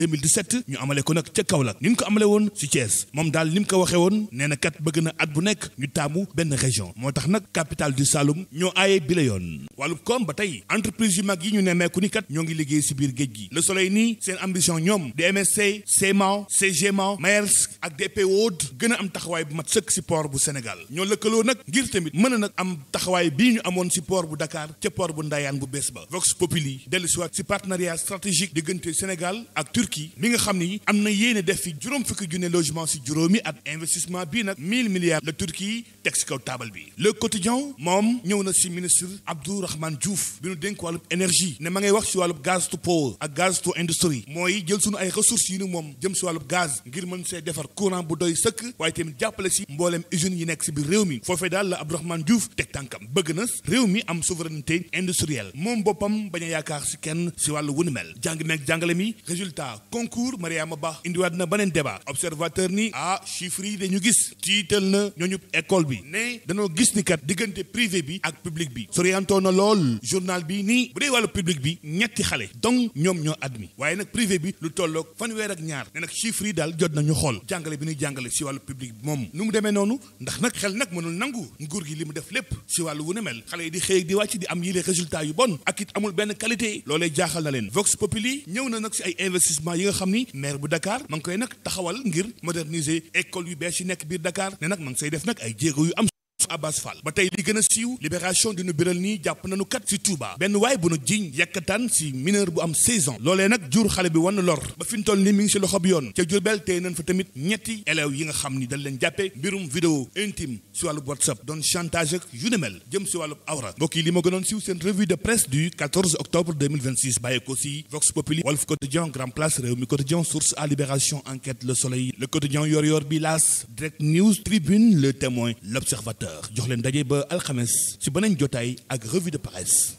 2017 ñu amale ko nag ca Kaolack ni ñu ko amale woon ci Thiès moom daal ni mu ko waxee woon nee na kat bëgg na at bu nekk ñu taamu benn région moo tax nag capitale du Saloum ñoo aaye bi la yoon wàllu koom ba tey entreprise yu mag yi ñu nemmeeku ni kat ñoo ngi liggéey ci biir géej gi Le Soleil nii seen ambition ñoom di MSC CMA CGMA Maersk ak DP World gën a am taxawaay bu mat sëkk ci port bu Sénégal ñoo lëkkaloo nag ngir tamit mën a nag am taxawaay bii ñu amoon ci port bu Dakar ca port bu Ndayane bu bees ba Vox Populi dellu si waat ci partenariat stratégique diggante Sénégal ak Turquie mi nga xam ni am na yéene def fi juróom fukki junne logement ci juróomi at investissement bii nag 1000 milliards la Turquie teg ci kaw taabal bi le quotidien moom ñëw na ci ministre Abdourahmane Diouf bi nu dénk wàllub énergie ne ma ngay wax ci wàllub gaz to power ak gaz to industrie mooy jël sunu ay ressources yi nu moom jëm ci wàllub gaz ngir mën see defar courant bu doy sëkk waaye tamit jàppale ci mbooleem usines yi nekk ci biir réew mi foofee daal la Abdourahmane Diouf teg tànkam bëgg na réew mi am souveraineté industrielle moom boppam bañ a yaakaar ci kenn ci wàllu wunu mel jàng meeg jàngale mi résultat concours Mariama Ba indiwaat na beneen débat observateur ni ah chiffres yi dañu gis tiital na ñooñu école bi ne dañoo gis ni kat diggante privé bi ak public bi soriantoo na lool journal bi nii bu dee wàllu public bi ñetti xale donc ñoom ñoo admis waaye nag privé bi lu tolloog fanweer ak ñaar ne nag chiffres yi daal jot nañu xool jàngale bi ñuy jàngale ci wàllu public bi moom nu mu demee noonu ndax nag xel nag mënul nangu nguur gi li mu def lépp ci wàllu wu ne mel xale yi di xëy di wàcc di am yile résultat yu bon ak it amul benn qualité loolee jaaxal na leen Vox Populi ñëw na nag ci ay investissement yi nga xam ni maire bu Dakar ma ngi koy nag taxawal ngir moderniser école yu bees yi nekk biir Dakar ne nag ma ngi say def nag ay jéego yu am Abbas Fall ba tey li gën a siiw libération dinu biral nii jàpp nañu kat ci Touba benn waay bu nu jiñ yàkkataan ci mineur bu am 16 ans loolee nag jur xale bi wan lor ba fi ñu toll ni mi ngi ci loxo bi yoon ca Jurbel tey nañ fa tamit ñetti élèves yi nga xam ni dañ leen jàppee mbirum vidéo intime ci wàllu WhatsApp doon chantage ak yu ne mel jëm ci wàllu awra mbokk yi li ma gënoon siiw seen revue de presse du 14 octobre 2026 bàyyeekoo ci Vox Populi Walf Quotidien Grand Place Rewmi Quotidien Source A Libération Enquête Le Soleil Le Quotidien Yor Yor bi L'As Direct News Tribune Le Témoin L'Observateur jox leen daje ba alxames ci beneen jotaay ak revue de presse.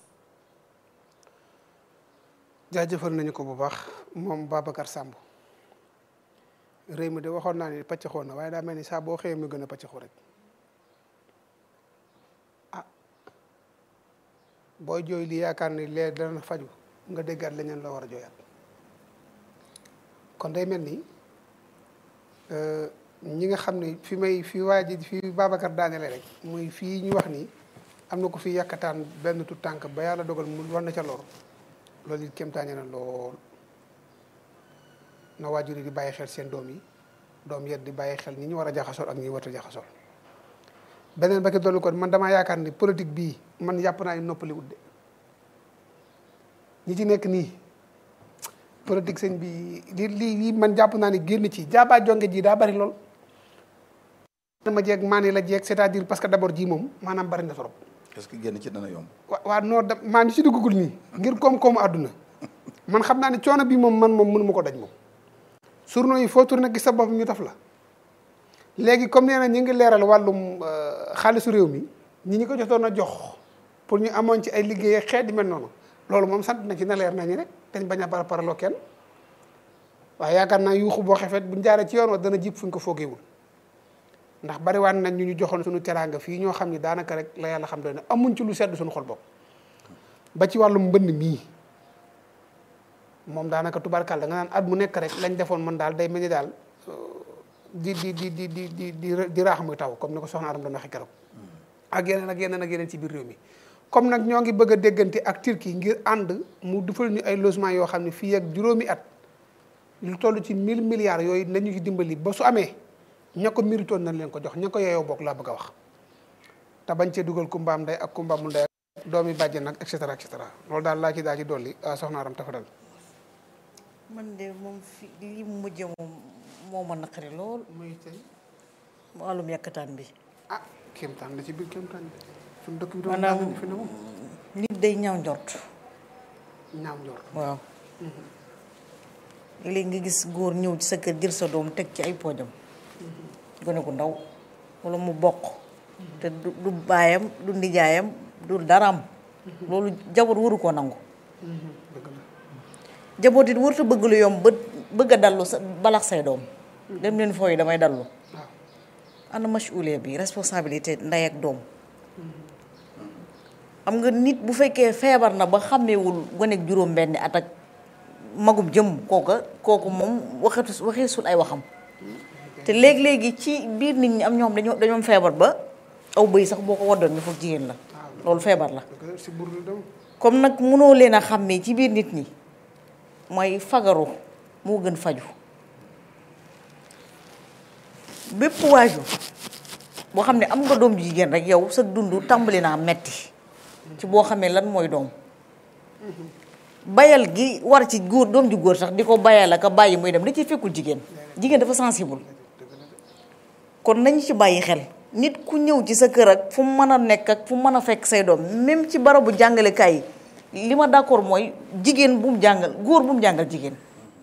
jaajëfal nañu ko bu baax moom Babacar Samb réew mi de waxoon naa ni pàccaxoo na waaye daa mel ni saa boo xëyee mu gën a pàccaxoo rek ah booy jooy li yaakaar ni lee dana faju nga déggaat leneen la war a jooyaat kon day mel ni ñi nga xam ne fi may fi waa ji fi Babacar daanele rek muy fii ñu wax ni am na ko fi yàkkataan benn tu tànk ba yàlla dogal mu war na ca lor loolu it kéemtaane na lool na waajur yi di bàyyi xel seen doom yi doom yet di bàyyi xel ñi ñu war a jaxasool ak ñi war a jaxasool beneen ba ki dolli ko man damaa yaakaar ni politique bii man yàpp naa ni noppali wut de ñi ci nekk nii politique sëñ bi li lii lii man jàpp naa ni génn ci jaabaa jonge ji daa bari lool dama jeeg maa la jeeg c'est-à-dire parce que d'abord ji moom maanaam bari na trop est-ce que génn ci dana yomb. wa waa non da maa ngi ci duggagul nii ngir koom-koomu àdduna man xam naa ne coono bi moom man moom mënu ma ko daj moom. journaux yi foo tourné gis sa bopp ñu taf la léegi comme nee na ñu ngi leeral wàllum xaalisu réew mi ñi ñi ko jotoon a jox pour ñu amoon ci ay liggéey xeet di mel noonu loolu moom sant na ci na leer nañu rek dañ bañ a par paraloo kenn waaye yaakaar naa yuuxu boo xefet buñ jaaree ci yoon wa dana jib fuñ ko foogeewul ndax bariwaan nañ ñu ñu joxoon suñu teraanga fii ñoo xam ni daanaka rek la yàlla xam doy na amuñ ci lu sedd suñu xol bopp ba ci wàllum mbënd mii moom daanaka tubarkal da nga naan at mu nekk rek lañ defoon man daal day mel ni daal di di di di di di di di raax muy taw comme ni ko soxna Aram doon waxee keroog ak yeneen ak yeneen ak yeneen ci biir réew mi comme nag ñoo ngi bëgg a déggante ak Turquie ngir ànd mu defal ñu ay logement yoo xam ne fii ak juróomi at lu toll ci mille milliards yooyu nañu ci dimbali ba su amee ña ko méritoon nañ leen ko jox ña ko yeyoo bokk laa bëgg a wax te bañ cee dugal kumbaam ndey ak kumbaamul ndey ak doomi bàjjen nag et cetera et cetera loolu daal laa ci daal ci dolli soxna Aram tafadal man de moom fi li mu mujjee moom moo ma naqari lool muy tey wàllum yàkkataan bi ah kéemtaan la ci biir kéemtaan bi suñu dëkk bi doon maanaam daal fi ne moom nit day ñaaw njort ñaaw njort waaw léegi nga gis góor ñëw ci sa kër jël sa doom teg ci ay poojam gone gu ndaw wala mu bokk te du du baayam du ndijaayam du daraam loolu jaboot waru koo nangu dëgg la jaboot it warut a bëgg lu yomb ba bëgg a dallu sa balax say doom dem leen fooy damay dallu waaw ana masuulee bi responsabilité ndey ak doom xam nga nit bu fekkee feebar na ba xàmmeewul gone ak juróom benni at ak magum jëm kooka kooku moom waxetu waxeesul ay waxam te léegi-léegi ci biir nit ñi am ñoo xam dañoo dañoo feebar ba aw bëy sax boo ko waddoon ñu foog jigéen la loolu feebar la si bur la dem comme nag mënoo leen a xàmmee ci biir nit ñi mooy fagaru moo gën faju bépp waajur boo xam ne am nga doom ju jigéen rek yow sa dund tàmbali naa metti ci boo xamee lan mooy doom bayal gi war ci góor doom ju góor sax di ko bayal ak a bàyyi muy dem da ciy fekkul jigéen jigéen dafa sensible kon nañu ci bàyyi xel nit ku ñëw ci sa kër ak fu mu mën a nekk ak fu mu mën a fekk say doom même ci barabu jàngalekaay yi li ma d'accord mooy jigéen bu mu jàngal góor bu mu jàngal jigéen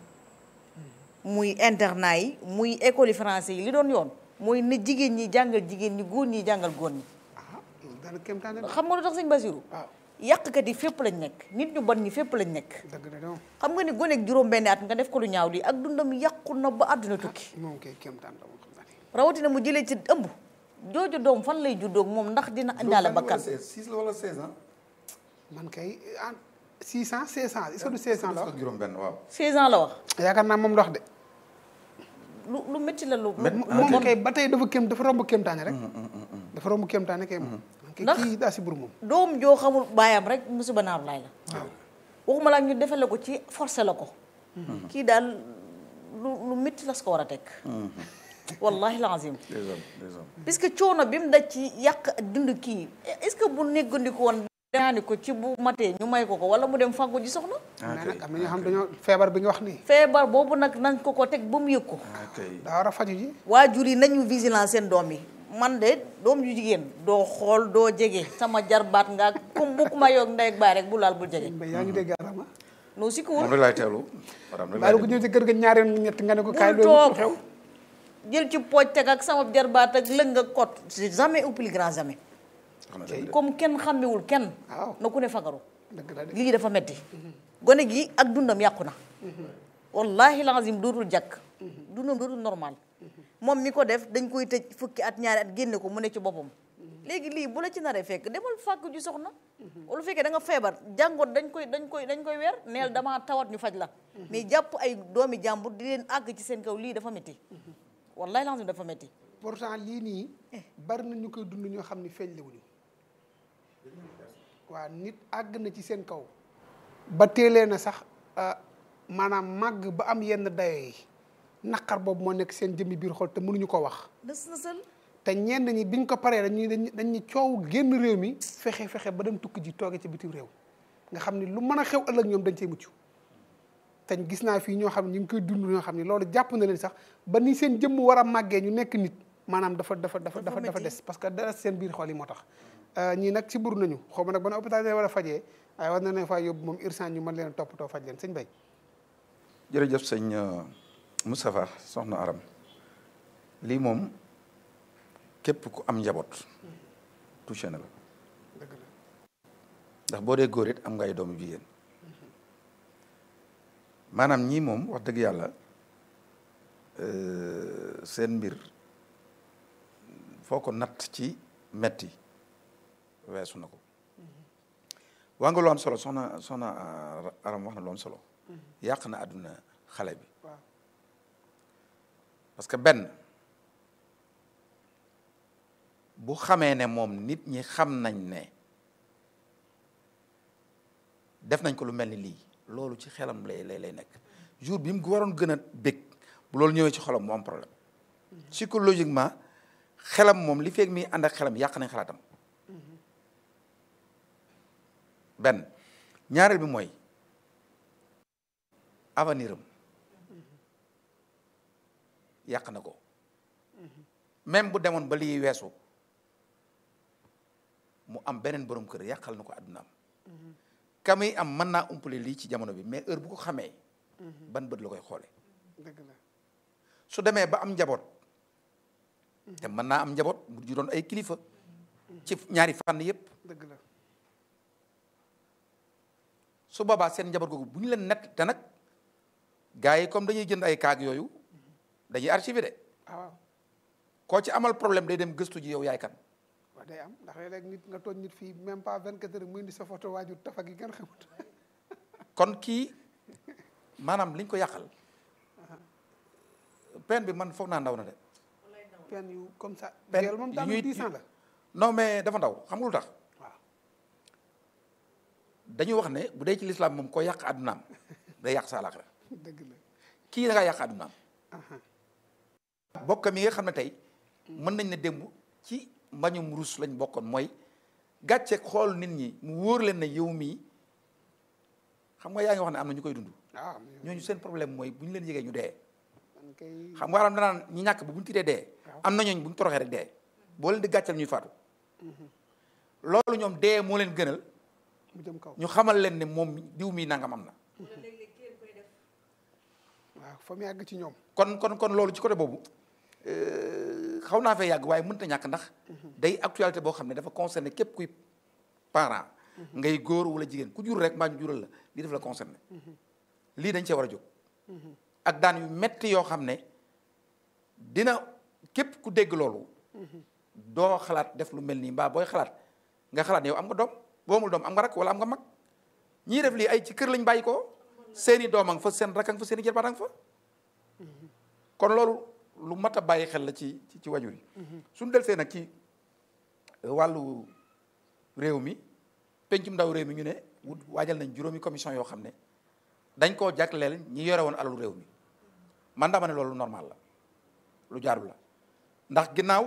muy internat yi muy école yi français yi li doon yoon mooy ne jigéen ñi jàngal jigéen ñi góor ñi jàngal góor ñi ah loolu daana kéemtaane xam nga lu tax sëñ Basiru waaw yàqkat yi fépp lañ nekk nit ñu bon ñi fépp lañ nekk dëgg la donc xam nga ni gone ak juróom benn at nga def ko lu ñaaw lii ak dundam yàqu na ba àdduna tukki moom kay kéemtaan la moom xam naa ne rawatina mu jëlee ci ëmb jooju doom fan lay juddoog moom ndax dina indaale bakkan 6 la wala 16 ans. man kay en 600 500 est-ce que du 500 la wax juróom benn waaw. 16 ans la wax yaakaar naa moom la wax de lu lu métti la lu Métti. lu moom bon kay ba tey dafa kéem dafa romb kéemtaane rek dafa romb kéemtaane kay moom man kay Ndax- kii daa si bur moom doom joo xamul baayam rek musiba naar laay la waxuma laa ñu defe la ko ci forcé la ko kii daal lu lu métti las ko war a teg wallahi lazim des hommes des hommes. puisque coono bi mu daj ci yàq dund kii est-ce que bu néggandiku woon daani ko ci bu matee ñu may ko ko wala mu dem fàggu ji soxna ah mais kay nag am na ñoo xam dañoo feebar bi nga wax nii feebar boobu nag nañ ko ko teg ba mu yëg ko ah kay. daa war a faju ji waajur yi nañu vigilant seen doom yi man de doom yu jigéen doo xool doo jege sama jarbaat nga kum bu ku ma yoog ndey ak baay rek bu laal bul jege mbay yaa ngi dégg arama noo si ko moom wul la laay teewlu. madame la bàyyi laay ko teewlu. ñëw ci kër ga ñaari yoon ñett nga ne ko kaay bul loolu toog xew jël ci pooj teg ak sama jarbaat ak lëng ak kot c'est jamais ou plus grand jamais xam na dëgg de. comme kenn xàmmewul kenn waaw na ku ne fagaru dëgg la de lii dafa metti gone gi ak dundam yàqu na wallahi lazim dootul jàkk dundam dootul normal moom mi ko def dañ koy tëj fukki at ñaari at génne ko mu ne ci boppam léegi lii bu la ci naree fekk demal fàkk ju soxna wala fekkee da nga feebar jàngoot dañ koy dañ koy dañ koy weer neel damaa tawat ñu faj la mais jàpp ay doomi jàmbur di leen àgg ci seen kaw lii dafa metti wallahi lazim dafa metti pourtant lii nii bari na ñu koy dund ñoo xam ni feeñ lewuñu waa nit àgg na ci seen kaw ba teelee na sax ah, maanaam màgg ba am yenn dayo yi naqar boobu moo nekk seen jëmmi biir xol te mënuñu ko wax nës nësal te ñenn ñi biñ ko paree dañuy dañuy dañuy coow génn réew mi fexe fexe ba dem tukki ji tooge ci bitim réew nga xam ni lu mën a xew ëllëg ñoom dañ cey mucc te gis naa fii ñoo xam ne ñu ngi koy dund ñoo xam ne loolu jàpp na leen sax ba ni seen jëmm war a màggee ñu nekk nit maanaam dafa dafa dafa dafa dafa des parce que dara seen biir xol yi moo tax ñii nag si buru nañu xaw ma nag ban hôpital leen war a fajee waaye war na leen faa yóbbu moom urgence ñu mën leen a toppatoo faj leen sëñ Bay jërëjëf sëñ Moustapha soxna Aram lii moom képp ku am njaboot touché na la dëgg la ndax boo dee góor it am nga ay doomu jigéen maanaam ñii moom wax dëgg yàlla euh, seen mbir foo ko natt ci metti weesu na ko waa nga lu am solo soxna soxna ah, Aram wax na lu am solo yàq na àdduna xale bi waaw parce que benn bu xamee ne moom nit ñi xam nañ ne def nañ ko lu mel ni lii loolu ci xelam lay lay lay nekk jour bi mu waroon gën a bég bu loolu ñëwee ci xolam mu am problème psychologiquement xelam moom li feeg mi ànd ak xelam yàq nañ xalaatam benn ñaareel bi mooy avenir am yàq na ko même bu demoon ba lii weesu mu am beneen borom kër yàqal na ko àddunaam kamuy am mën naa umpale lii ci jamono bi mais heure bu ko xamee ban bët la koy xoole dëgg la su demee ba am njaboot te mën naa am njaboot mu ju doon ay kilifa ci ñaari fànn yépp dëgg la su boobaa seen njaboot googu bu ñu leen nett te nag gars yi comme dañuy jënd ay kaag yooyu dañuy archivé de ah waaw koo ci amal problème day dem gëstu ji yow yaay kan waaw day am ndax léeg-léeg nit nga tooñ nit fii même pas 24 heures muy indi sa photo waajur tafa gi gën xamut kon kii maanaam liñ ko yàqal peine bi man foog naa ndaw na de peine yu comme ça peine viol moom yu daal ñuy- dix ans la non mais dafa ndaw xam nga lu tax waaw dañuy wax ne bu dee ci lislaam moom ko yàq àddunaam day yàq sa àllaaxira dëgg la kii da ngaa yàq àddunaam aha bokkam yi nga xam ne tey mën nañ ne démb ci mbañum rus lañ bokkoon mooy gàcceeg xool nit ñi mu wóor leen ne yow mii xam nga yaa ngi wax ne am na ñu koy dund waaw ñooñu seen problème mooy bu ñu leen yëgee ñu dee man kay xam nga waram danaan ñi ñàkk ba bu ñu tiitee dee am na ñooñ bu ñu toroxee rek dee boo leen di gàcceel ñuy faatu loolu ñoom dee moo leen gënal mu jëm kaw ñu xamal leen ne moom diw mii nangam am na waaw fa mu yàgg ci ñoom kon kon kon loolu ci côté boobu euh, xaw naa fee yàgg waaye mënta ñàkk ndax day actualité boo xam ne dafa concerné képp kuy parent ngay góor wala jigéen ku jur rek mbaa ñu jural la lii daf la concerné lii dañ cee war a jóg ak daan yu metti yoo xam ne dina képp ku dégg loolu doo xalaat def lu mel nii mbaa booy xalaat nga xalaat yow am nga doom boo amul doom am nga rak wala am nga mag ñii def lii ay ci kër lañ bàyyi ko seeni doom a nga fa seen rak a nga fa seeni jarbaat a nga fa kon loolu lu mat a bàyyi xel la ci ci ci wajur yi suñu del see nag ci wàllu réew mi pencum ndaw réew mi ñu ne wut waajal nañ juróomi commission yoo xam ne dañ koo jagleel ñi yore woon alalu réew mi man dama ne loolu normal la lu jaarul la ndax ginnaaw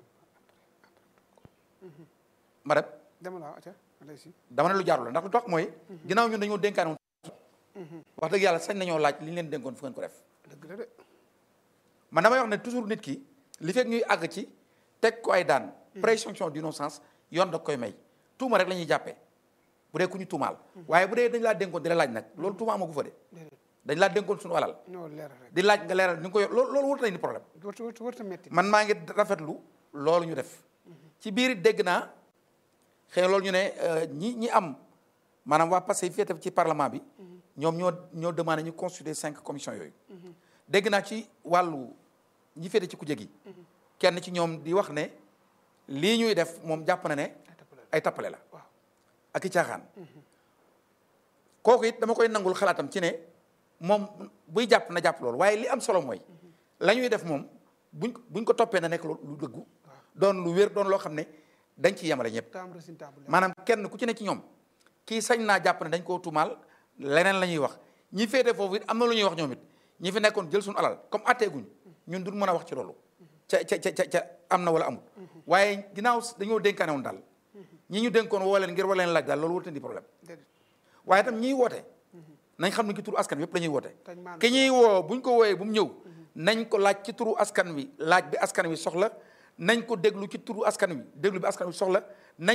ma dem dama la aca alay si dama ne lu jaarul la ndax lu tax mooy ginnaaw ñun dañoo dénkaane woon wax dëgg yàlla sañ nañoo laaj li ñu leen dénkoon fu ngeen ko def dëgg la de man damay wax ne toujours nit ki li fekk ñuy àgg ci teg ko ay daan présomption d'innocence yoon da koy may tuuma rek la ñuy jàppee bu dee ku ñu tuumaal waaye bu dee dañ laa dénkoon di la laaj nag loolu tuuma amagu fa de déedéet dañ laa dénkoon suñu alal ñoo leeral rek di laaj nga leeral ni nga ko yor loolu loolu warta ni problème warta warta warta metti man maa ngi rafetlu loolu ñu def ci biir it dégg naa xëy na loolu ñu ne euh, ñi ñi am maanaam waa passé yi féete ci parlement bi ñoom ñoo ñoo demandé ñu constituer cinq commissions yooyu dégg naa ci wàllu ñi féete ci kujje gi kenn ci ñoom di wax ne lii ñuy def moom jàpp na ne ay tappale la waaw ak i caaxaan kooku it dama koy nangul xalaatam ci ne moom buy jàpp na jàpp loolu waaye li am solo mooy la ñuy def moom buñ buñ ko toppee na nekk lu lu dëggu doon lu wér doon loo xam ne dañ ciy yemale ñëpp te am résultat bu leer maanaam kenn ku ci ne ci ñoom kii sañ naa jàpp ne dañ koo tuumaal leneen la ñuy wax ñi féete foofu it am na lu ñuy wax ñoom it ñi fi nekkoon jël suñu alal comme atteeguñ ñun duñ mën a wax ci loolu ca ca ca ca am na wala amul waaye ginnaaw dañoo dénkaane woon daal ñi ñu dénkoon woo leen ngir war leen laaj daal loolu warut di problème déedéet waaye itam ñiy woote nañ xam ne ki turu askan wi yëpp la ñuy woote Tañ maandu. ki ñuy woo buñ ko wooyee bu mu ñëw nañ ko laaj ci turu askan wi laaj bi askan wi soxla nañ ko déglu ci turu askan wi déglu bi askan wi soxla nañ